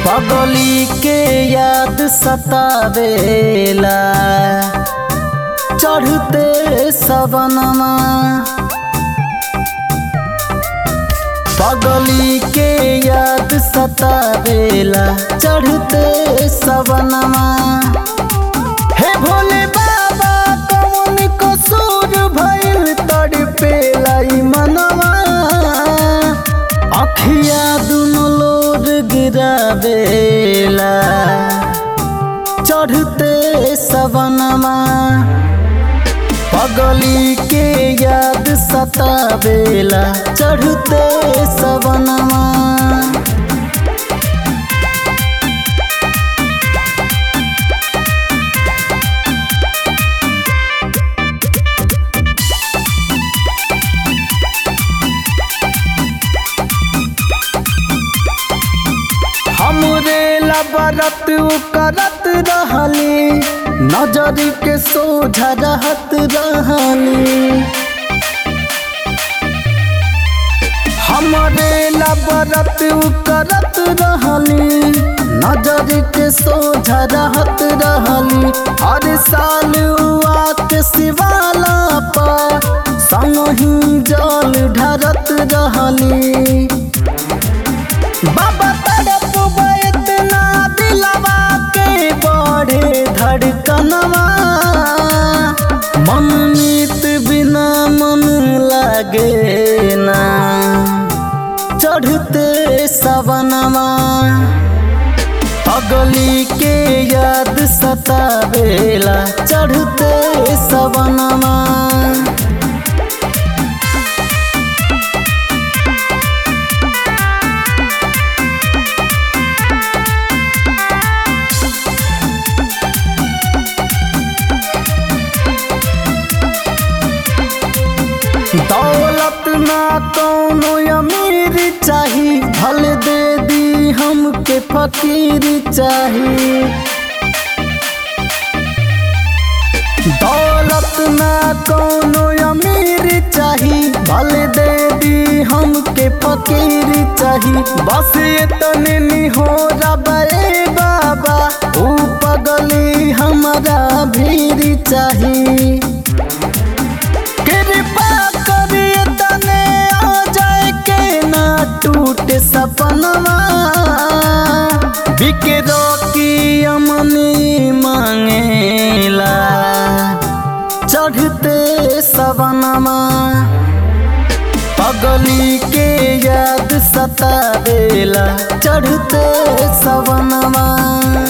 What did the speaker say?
पगली के याद सतावेला चढ़ते सवनमा पगली के याद सतावेला चढ़ते सवनमा हे भोले बाबा कौन कसूर भइल तड़पेला ई मनवा अखिया दुनो लोर गिरावेला चढ़ते सवनमा पगली के याद सतावेला चढ़ते सवनमा हमरे लबरत करत रहली नजर के सोझा रहत रहली हमरे लबरत करत रहली नजर के सोझा रहत रहली हर साल आत शिवाला पर संगही जल ढरत रहली बाबा तड़प इतना दिलवा के बढ़े धड़कनवा मन मीत बिना मन लागे ना चढ़ते सवनवा पगली के याद सतावेला चढ़ते सवनवा दौलत ना कौनो अमीर चाही भल दे दी हमके फकीर चाही दौलत ना कौनो अमीर चाही भल दे दी हमके फकीर चाही बस इतने हो रबे बाबा ऊ पगली हमारा भीड़ चाही कृपा करिए तने आ जाए के ना टूटे सपनवा बिकरो की अमनी मांगेला चढ़ते सवनमा पगली के याद सतावेला चढ़ते सवनमा